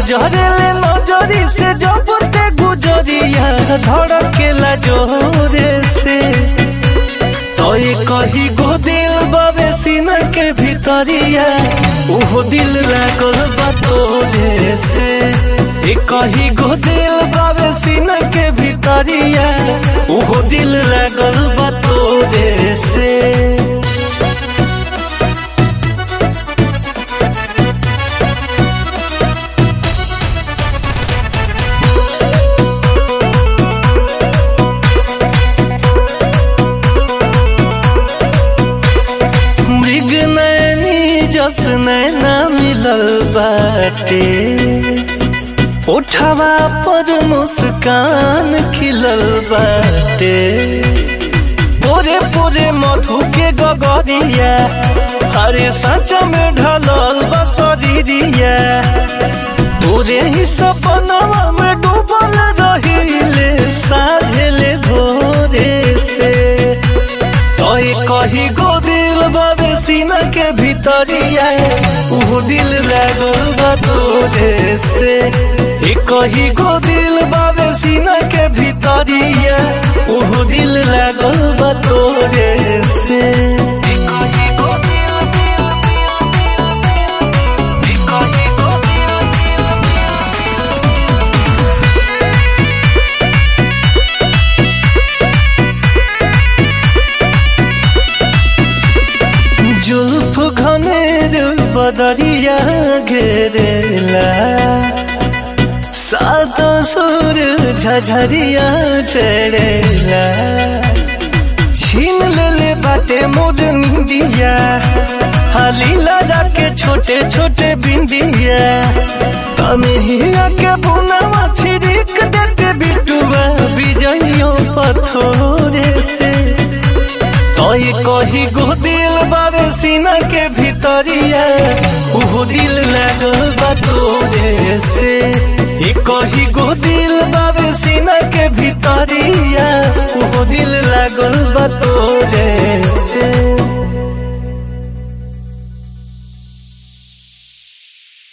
गुजरेले नजरी से जब ते गुजरिया धड़केला जोरे से तोय कही गो दिल बाबे सीना के भीतरिया उहो दिल लागल बा तोरे से ए कही गो दिल बाबे सीना के भीतरिया उहो दिल लागल बा तोरे से मृग नैनी जस नैना मिलल बाटे उठवा पर मुस्कान खिलल बाटे पोरे पोरे मधु के गगरिया हरे सच में ढलल बसरिया तोरे ही सपनवा में डूबल रहिले साझले भोरे से तोय कही गो दिल बाबे सीना के भीतरिया उहो दिल लागल बा तोरे से ए कही गो दिल बाबे सीना के भीतरिया उहो दिल लागल बा तोरे से ए कही गो दिल, दिल, दिल, दिल, ए कही गो दिल, दिल, जुल्फ घनेर बदरिया घेरेला सात सुर झझरिया चढ़ेला छीन लेले बाटे मोर निंदिया हाली लगा के छोटे छोटे बिंदिया तनहिया के बुनावा छिड़क देते बिटुआ बिजइयो पथोरे से तोय कही गो दिल बाबे सीना के भीतरिया उहो दिल लागल बा तोरे से ए कही गो दिल बाबे सीना के भीतरिया उहो दिल लागल बा